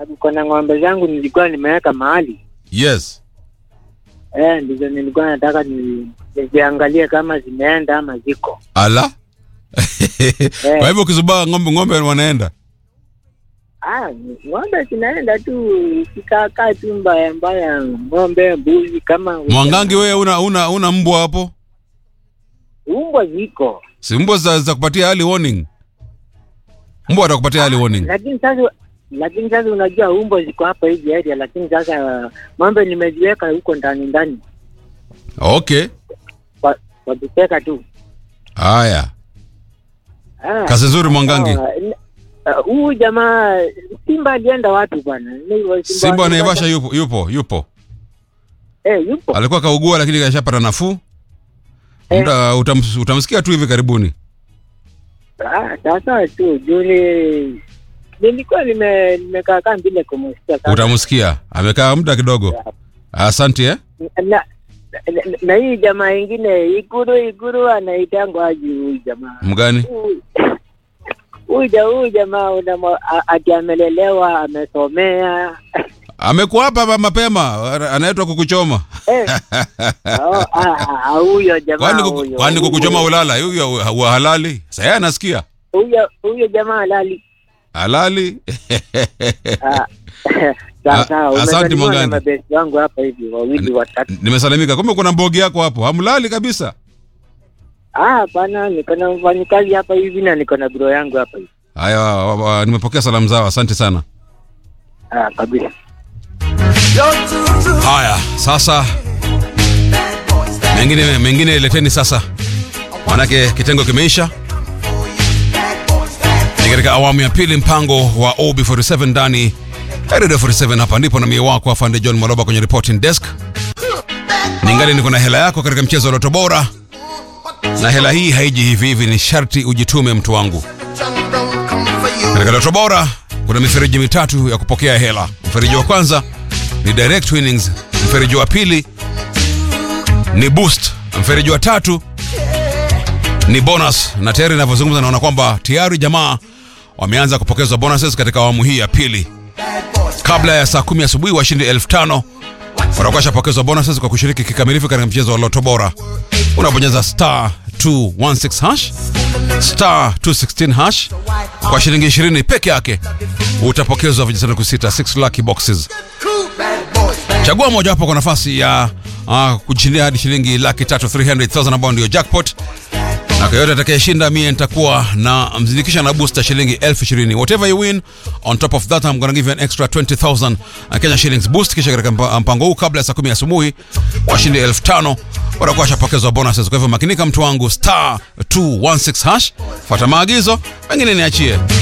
kuna ng'ombe zangu nilikuwa nimeweka mahali yes eh, ndizo nilikuwa nataka ni- niziangalie kama zimeenda ama ziko ala kwa hivyo ukizubaa ng'ombe ng'ombe wanaenda Ah, ng'ombe zinaenda tu ikikaakaa tu mbaya mbaya, ng'ombe, mbuzi kama mwangangi wewe una una una mbwa hapo umbwa ziko, si mbwa za, za kupatia early warning mbwa atakupatia early warning lakini sasa lakini sasa unajua umbwa ziko hapa hivi area, lakini sasa ng'ombe nimeziweka huko ndani ndani okay kwa kwa kuteka tu. haya Ah, kazi nzuri mwangangi sawa. N- ah, Huyu jamaa Simba alienda wapi bwana? Ni- simba wa naivasha yupo yupo yupo Eh, yupo. alikuwa kaugua lakini kashapata nafuu Eh. Mta, utams, utamsikia tu hivi karibuni Ah, sasa tu juni nilikuwa nime nimekaa kaa bila kumsikia sana. utamsikia amekaa muda kidogo asante eh? na, na, na, na hii jamaa ingine Ikuru Ikuru anaitangwa aje huyu jamaa mgani Huyu- huyu ja- huyu jamaa unamo- a- ati amelelewa amesomea amekuwa hapa ma- mapema anaitwa kukuchoma Eh. Oh, ah, ah, huyo jamaa kwani kuku, huyo. kwani kukuchoma Huyo- ulala huyo wa halali saya anasikia huyo huyo jamaa lali halali Ah, Ah, sawa sawa asante umesalimiwa na Mwangani. mabesti wangu hapa hivi wawili watatu nimesalimika kumbe kuna mbogi yako hapo hamlali kabisa ah hapana niko na mfanyikazi hapa hivi na niko na bro yangu hapa hivi haya wa- wa- nimepokea salamu zao asante sana ah kabisa haya sasa mengine mengine leteni sasa manake kitengo kimeisha ni katika awamu ya pili mpango wa ob47 ndani ya redio 47 hapa ndipo na mie wako afande john maloba kwenye reporting desk ningali niko na hela yako katika mchezo wa loto bora na hela hii haiji hivi hivi ni sharti ujitume mtu wangu katika loto bora kuna mifereji mitatu ya kupokea hela mfereji wa kwanza ni direct winnings mfereji wa pili ni boost mfereji wa tatu ni bonus na tayari inavyozungumza naona kwamba tayari jamaa wameanza kupokezwa bonuses katika awamu hii ya pili kabla ya saa kumi asubuhi washindi elfu tano watakuwa washapokezwa bonuses kwa kushiriki kikamilifu katika mchezo wa loto bora unabonyeza star 216 hash star 216 hash kwa shilingi 20 peke yake utapokezwa vijisanduku sita 6 lucky boxes chagua mojawapo kwa nafasi ya uh, kushindia hadi shilingi laki tatu 300000 ambao ndio jackpot na kwa yote atakayeshinda mie nitakuwa na mzindikisha na booster shilingi elfu ishirini whatever you win on top of that I'm gonna give you an extra 20000 Kenya shillings boost kisha katika mpa- mpango huu kabla ya saa kumi asubuhi washindi elfu tano watakuwa washapokezwa bonuses kwa hivyo makinika mtu wangu star 216 hash fuata maagizo mengine niachie